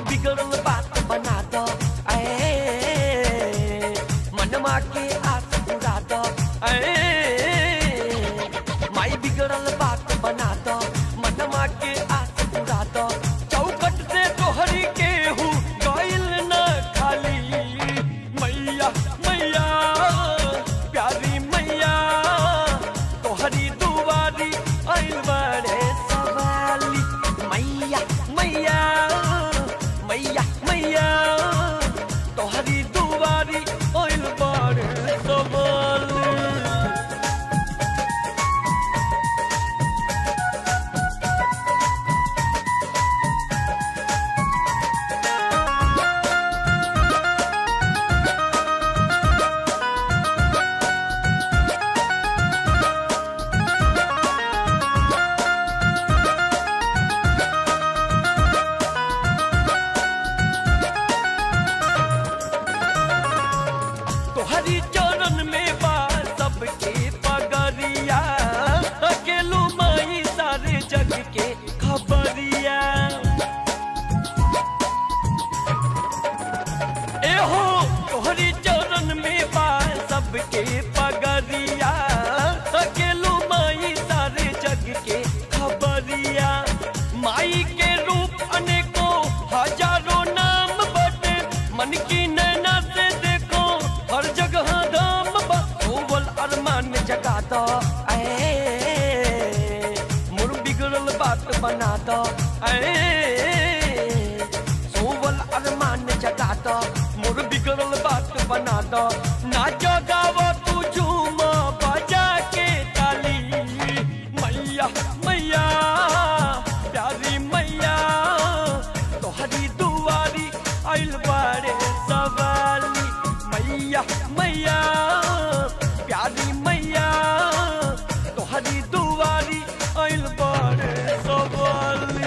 बिगड़ल बात बना दो ऐ मनमा के आस बुरा दो ऐ माई बिगड़ल बात बना दो मनमा के आस बुरा दो चौकट से तोहरी केहू गइल न खाली मैया मैया प्यारी मैया तोहरी दुआरी आइल बड़े सवाली मैया मैया मैया मैया तोहरी दुआरी आइल बड़े सवाली तोहरी चरण में बा सबके पगरिया अकेलो माई सारे जग के खबरिया एहो तोहरी चरण में बा सबके पगरिया अकेलो माई सारे जग के खबरिया माई के रूप अनेकों हजारों नाम बटे मन की नैना से देखो हर जगह धाम बोल अरमान जगा दो ऐ मुर बिगड़ल बात बना दो ऐ सोवल अरमान जगा दो मुर बिगड़ल बात बना दो नाचो गावो तू झूम बजा के ताली मैया मैया प्यारी मैया तोहरी दुआरी आइल बारे सवाली मैया मैया प्यारी मैया तोहरी दुआरी आइल बारे सवाली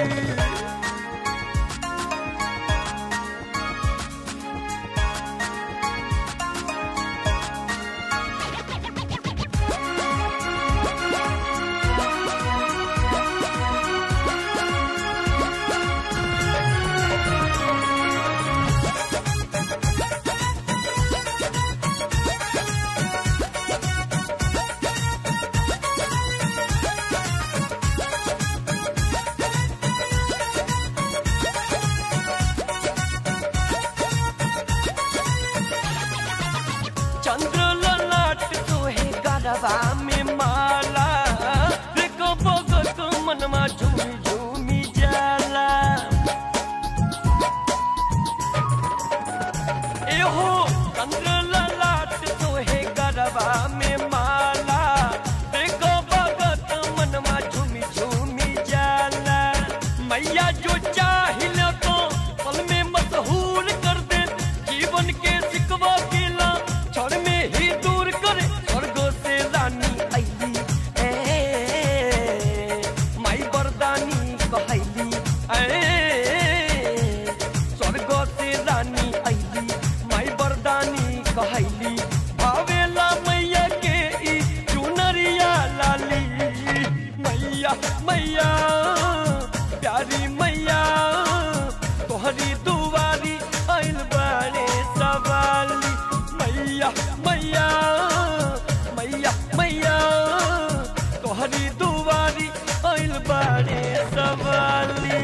चंद्र ललाट तोहे गरबा में माला देखो बगत मनमा झूमी झूमी जाला एहो चंद्र ललाट तोहे गरबा में माला देखो बगत मनमा झूमी झूमी जाला मैया जो चाहिल तो पल में मशहूर कर दे जीवन के सिकवा किला क्षण में ही दूर करे स्वर्ग से रानी अली ए माई बरदानी कहली ए स्वर्ग से रानी अली माई बरदानी कहली भावेला मैया के ई चुनरिया लाली मैया मैया प्यारी मैया तोहरी दुआरी आइल बारे सवाली मैया मैया मैया मैया तोहरी दुआरी आइल बारे सवाली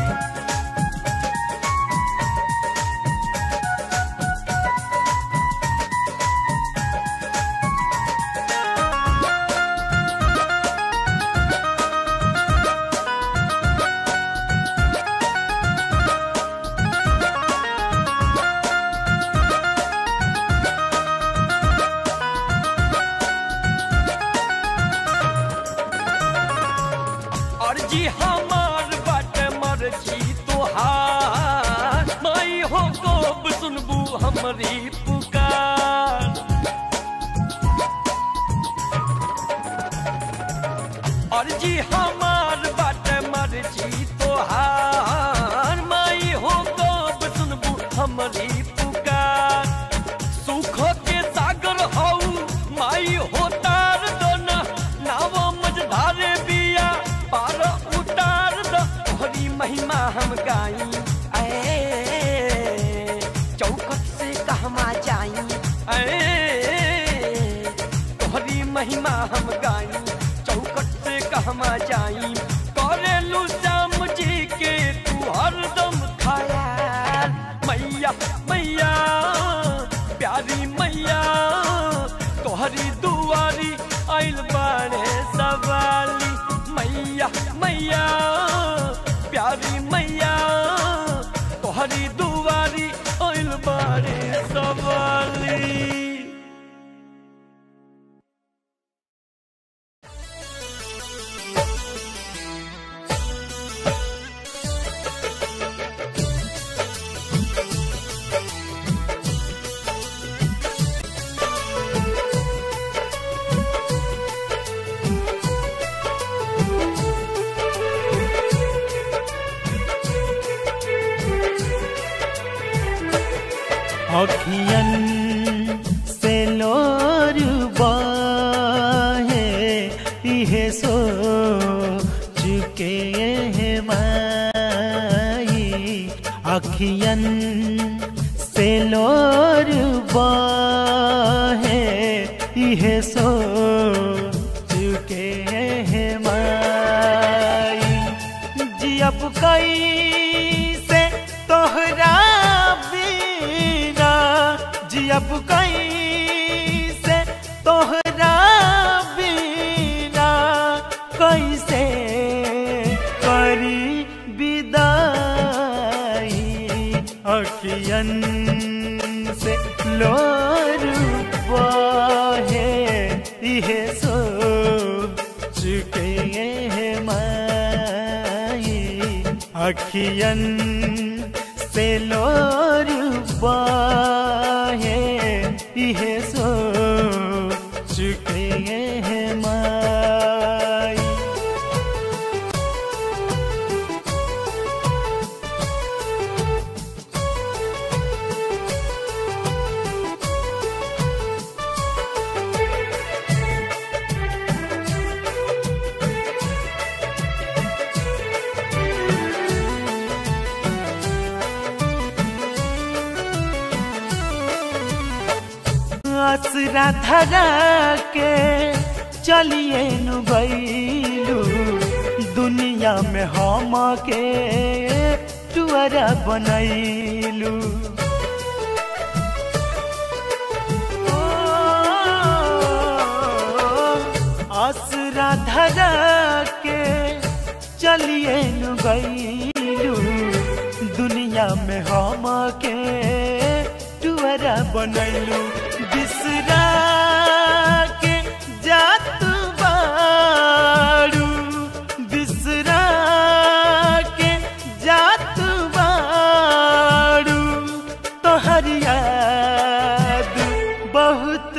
अर्जी हमार बट मर्जी तोहार माई हो गोब सुनबू हमरी पुकार अर्जी हमार बट मर्जी तोहार माई हो गोब सुनबू हमरी पुकार सुख के सागर हऊ माई हो तार दोना नाव मझधारे बिया पार उतार दो तोहरी महिमा हम गाई ऐ कहमा जाई ऐ, तोहरी महिमा हम गाई चौकट से कहमा जाई करेलू श्याम जी के तू हरदम खयाल मैया मैया प्यारी मैया तोहरी दुआरी आइल बाड़े सवाली मैया मैया प्यारी मैया तोहरी दुआरी आइल बाड़े सवाली अखियन से लोर बहे इहे सो चुके हैं माई अखियन से लोर बहे इहे सो चुके हैं माई जियब कई से तोहरा बिना जियब कई से तोहरा बिना कैसे करी विदाई अखियन से लोर बहे इहे सो चुके हैं माई अखियन से लोर बहे इहे सो चुके हैं माई असरा धरा के चलिए नु गईलू दुनिया में हम के टुअरा बनैलू असरा धरा के चलिए नु गईलू दुनिया में हम के टुअरा बनैलू बिसरा के जात बारू बिसरा के जात बारू तोहर याद बहुत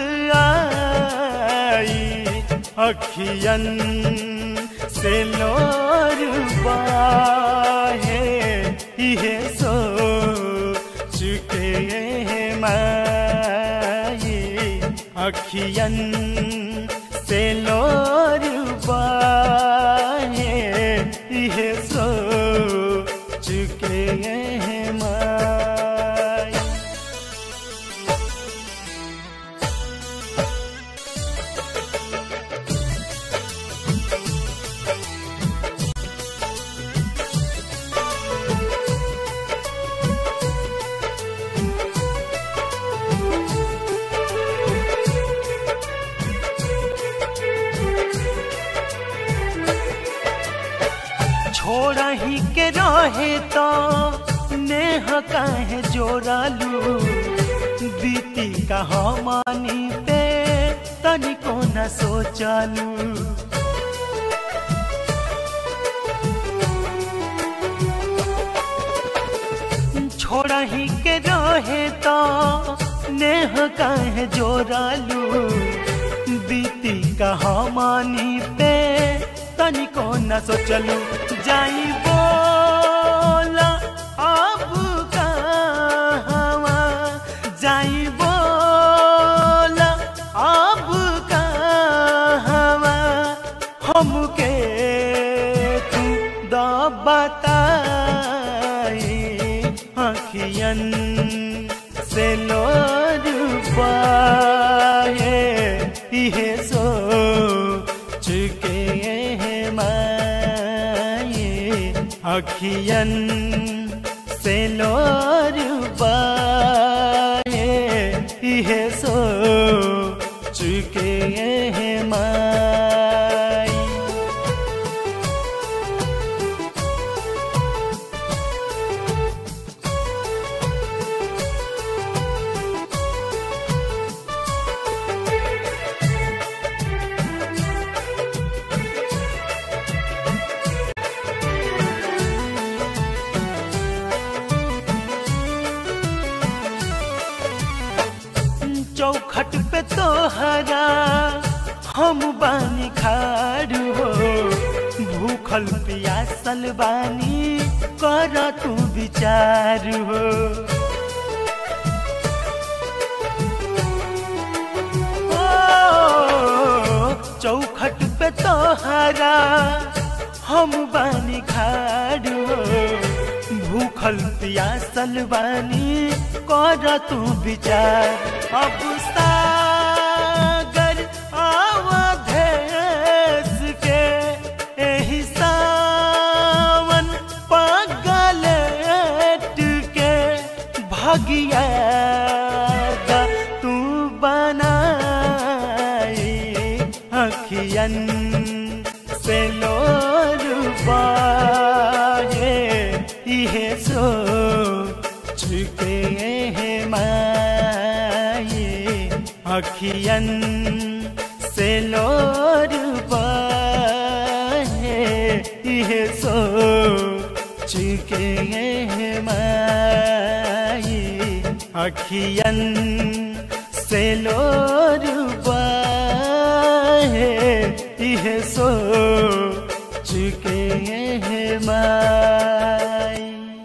आई अखियन से लोर बाहे इहे सो चुके हैं माई अखियन से लोर बाहे इहे सो चुके हैं माई छोड़ा ही के रहे तो नेह काहे जोड़ालू बीती कहानी पे तनिको न सोचालू छोड़ा ही के रहे तो नेह काहे जोड़ालू बीती कहानी पे तनिको न सोचलू जाई बोला अब कहवा जाई बोला अब कहवा हमके तू द बताई अखियन से लोर अखियन से लोर बाए इहे सो चुके हैं माई चौखट पे तो हरा हम बानी खाड़ हो भूखल पियासल बानी कर तू विचार हो ओ, चौखट पे तो हरा हम बानी खाड़ हो भूखल पियासल बानी कर तू विचार अब सागर अवधेश के एही सावन पगलेट के भगिया तू बनाई अखियन से लोर बाए इहे सो चुके हैं माए अखियन से लोर बाए इहे सो चुके हैं माए अखियन से लोर बाए इहे सो चुके हैं माई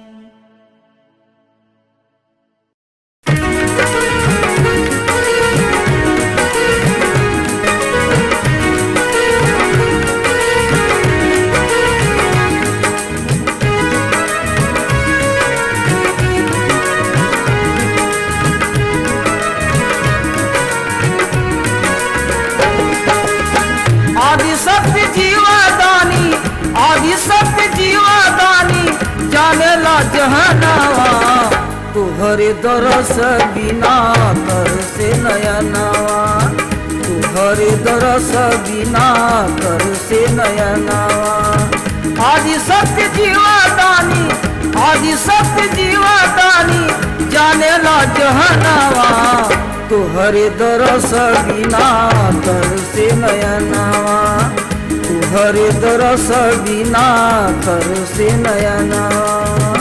आदि सत्य जीवादानी आदि सत्य जीवादानी जाने ला जहनावा तुहरे दरस बिना कर से नयनावा तुहरे दरस बिना कर से नयनावा आदि सत्य जीवादानी आदि सत्य जीवादानी जाने ला जहनावा तुहरे दरस बिना तर से नयनावा तुहरे दरस बिना तर से नयनावा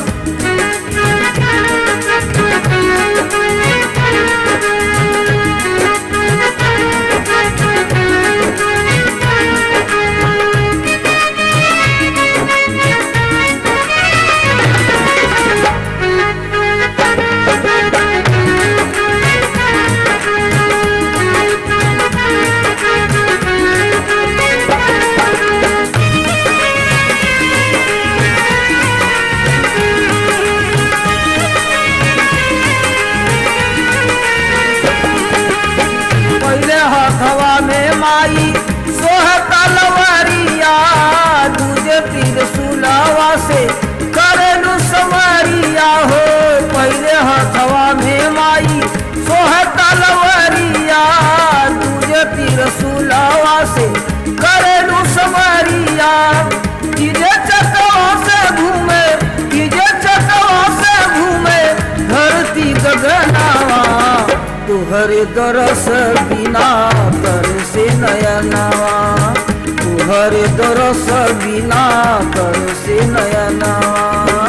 पहले हथवा में माई सोह तलवारिया दूजे तीर सुलावा से करेलू समरिया हो पहले हथवा में माई सोह तलवारिया दूजे तीर सुलावा से करेलू समरिया कीजे चकवा से घूमे कीजे चकवा से घूमे धरती गगनावा तुहरे दरस बिना कर से नयनावा तुहरे दरस बिना कर से नयनावा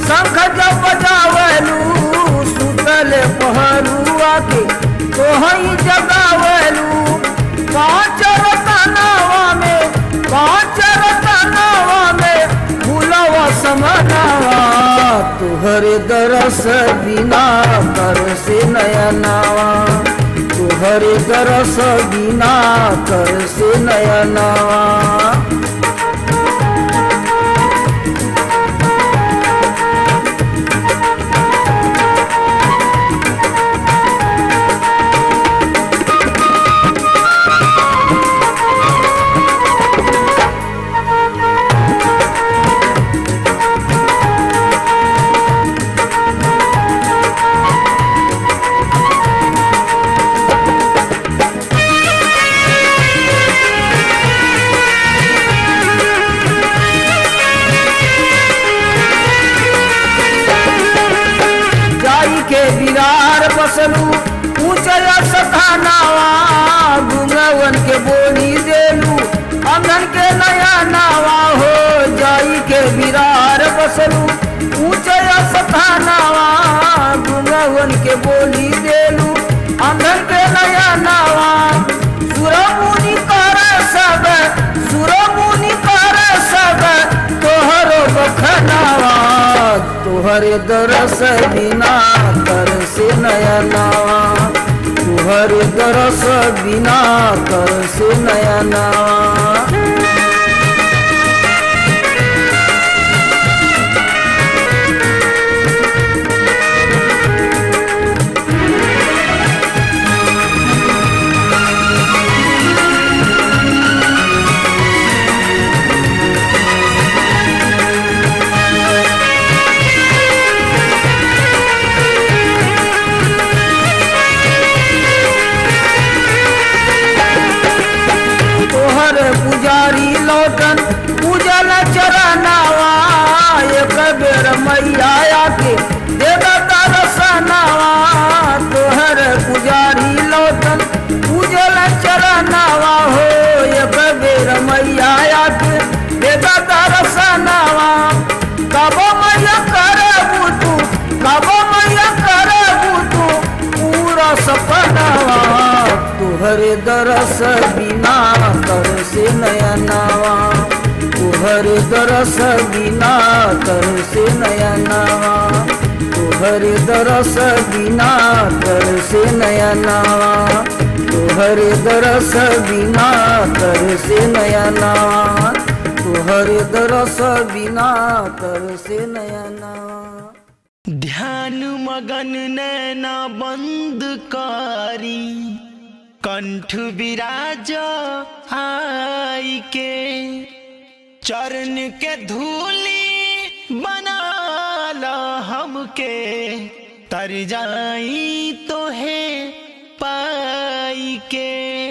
शंख जब बजावलू सुतल पहरुआ के तोहई जगावलू पाँच रतनावा में पाँच रतनावा में भूलवा समनावा तुहरे दरस बिना कर से नयनावा तुहरे दरस बिना कर से नयनावा जाई के बिरार बसलू ऊंचल सथानावा गुंगवन के बोली देलू अंगन के नया नावा हो जाई के बिरार बसलू ऊंचल सथानावा गुंगवन के बोली देलू अंगन के नया नावा सुरमुनि कर सब सुरमुनि कर सब तोहरो बखनावा तुहरे दरस बिना कर से नया नावा तुहरे दरस बिना कर से नया नावा तोहर पुजारी लौटन पूजल चरनावा एक बेर मैया आके देगा दर्शनावा तोहर पुजारी लौटन पूजल चरनावा हो एक बेर मैया आके देगा दर्शनावा कब मैया करबू तू कब मैया करबू तू पूरा सपनावा तुहरे दरस बिना कर से नयनावा तुहरे दरस बिना कर से नयनावा तुहरे दरस बिना कर से नयनावा तुहरे दरस बिना कर से नयनावा तुहरे दरस बिना कर से नयनावा ध्यान मगन नैना बंद कारी कंठ विराज आई के चरण के धूली बनाला हमके तर जाई तो है पाई के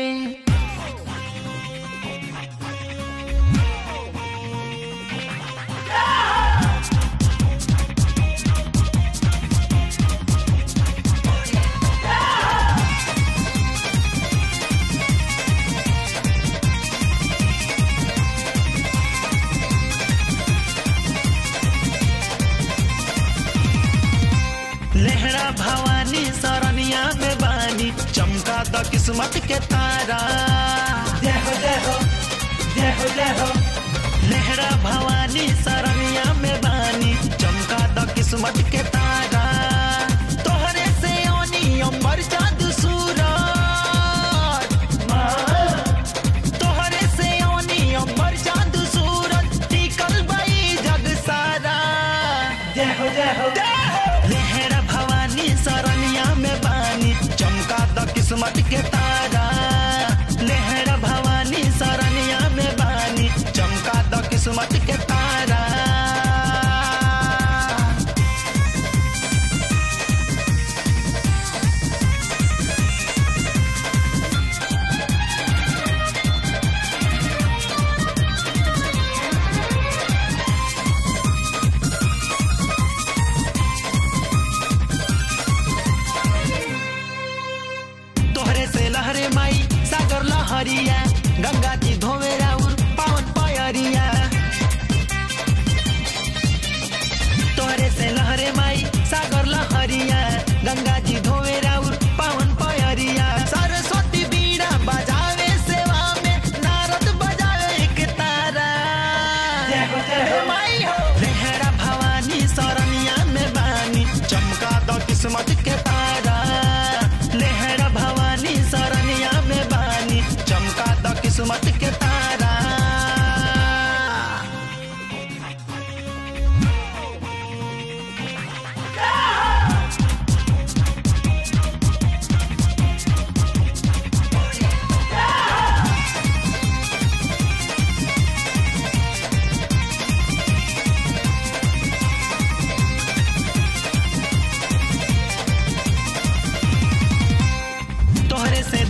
लहरा भवानी सरनिया में बानी चमका द किस्मत के तारा जय हो जय हो जय हो जय हो लहरा भवानी सरनिया में बानी चमका द किस्मत के तारा तोहरे से ओनी अमर चाँद सूरज तोहरे से ओनी अमर चाँद सूरज टिकल बई जग सारा जय हो जय हो लहरा भवानी सरनिया में बानी चमका द किस्मत के तारा लहरा भवानी सरनिया में बानी चमका द किस्मत के तारा तोहरे से लहरे माई सागर लहरिया गंगा जी धोवे राउर पावन पायरिया तोहरे से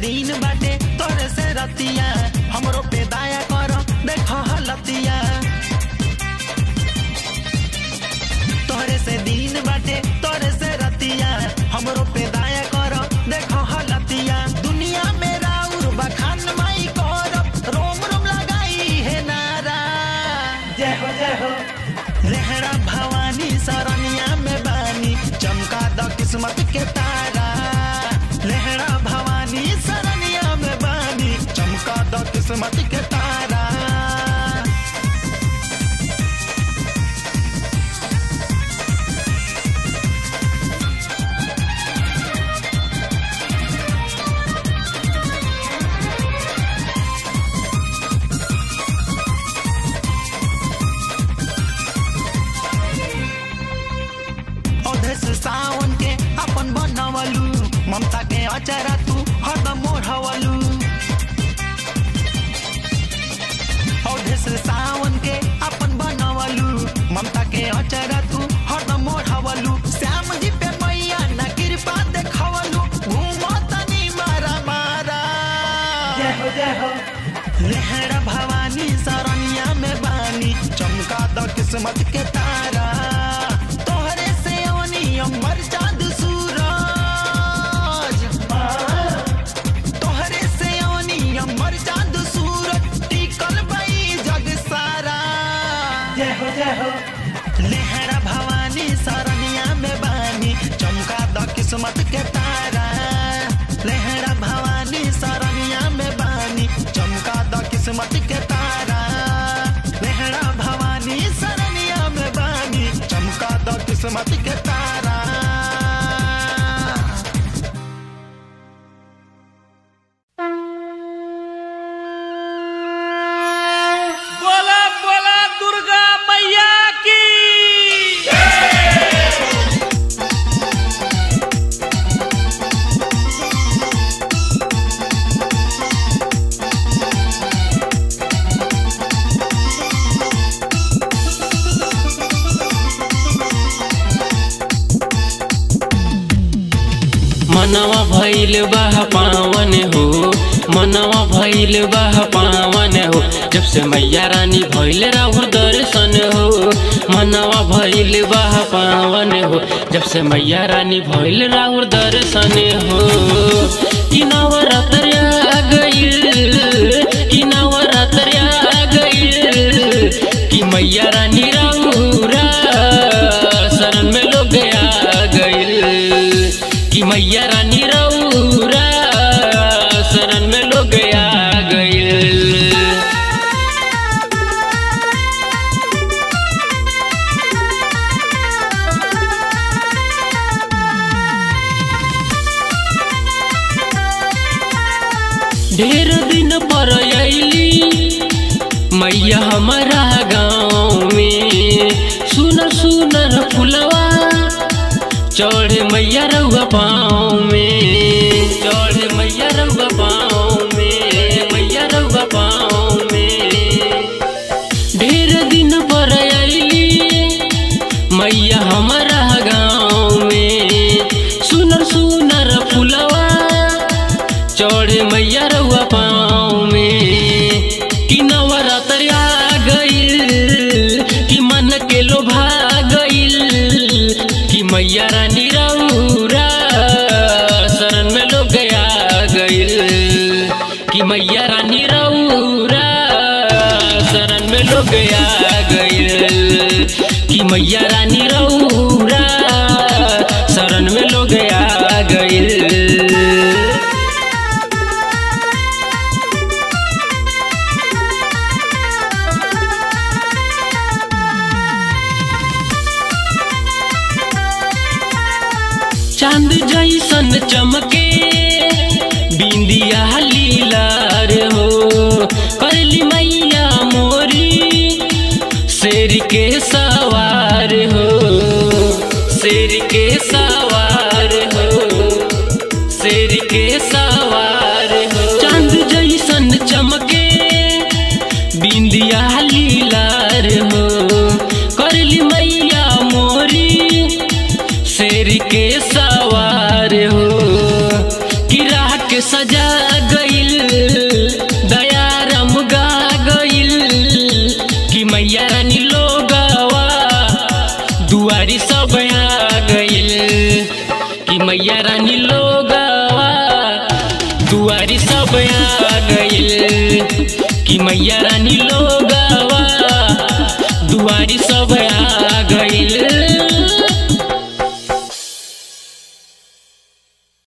दिन बाटे तोरे से रतिया हमरो पे दाया कर देखो हलतिया तोरे से दिन बाटे तोरे से रतिया हमरो पे दाया कर देखो हलतिया दुनिया में राउर बखान माई करब रोम रोम लगाई है नारा जय हो जय हो लहरा भवानी सरनिया में बानी चमका द किस्मत के तारा लहरा भवानी सरनिया में बानी चमका द किस्मत के तारा अवधेश सावन के अपन बनवलू ममता के अचारा तू हरदम मोढ़वलू अवधेश सावन के अपन बनवलू ममता के अचारा तू हरदम मोढ़वलू श्याम जी पे मैया न कृपा देखवलू घूमो तनी मारा मारा जय हो जय हो लहरा भवानी सरनिया में बानी चमका द किस्मत के तारा तोहरे से अवनी अमर चांद सूरज तोहरे से अवनी अमर चांद सूरज टिकल बई जग सारा जय हो जय हो लहरा भवानी सरनिया में बानी चमका द किस्मत के तारा लहरा भवानी सरनिया में बानी चमका द किस्मत के तारा लहरा भवानी सरनिया में बानी चमका द किस्मत के तारा बोला बोला दुर्गा मैया की मनवा भइल बाह पावन हो मनवा भइल बाह पावन हो जब से मैया रानी भइल राहुल दर्शन हो मनवा भइल बाह पावन हो जब से मैया रानी भइल राहुल दर्शन हो कि नवरात्र आ गइल कि नवरात्र आ गइल कि मैया रानी राहुरा शरण में लोग आ गइल कि मैया रानी रौरा शरण में लोग आ गइल ढेर दिन पर अली मैया हमारा गाँव में सुनर सुनर फुलवा चढ़े मैया रउआ पाँव में चढ़े मैया रउआ पाँव में मैया रउआ पाँव में ढेर दिन पर अली मैया हमारा गाँव में सुनर सुनर फुलवा चढ़े मैया रउआ पाँव में कि नवरात्र आ गइल कि मन के लोभा गइल कि मैया रानी रउरा शरण में लोग आ गइल कि मैया रानी रउरा शरण में लोग आ गइल कि मैया रानी रउरा शरण में लोग आ गइल चांद जैसन चमके बिंदिया लीलार हो करली मैया मोरी शेर के सवार हो शेर के सवार हो शेर के सवार हो चांद जैसन चमके बिंदिया लीलार हो करली मैया मोरी शेर के सवार हो कि राह के सजा मैया रानी लोगवा दुआरी सब आ गइल कि मैया रानी लोग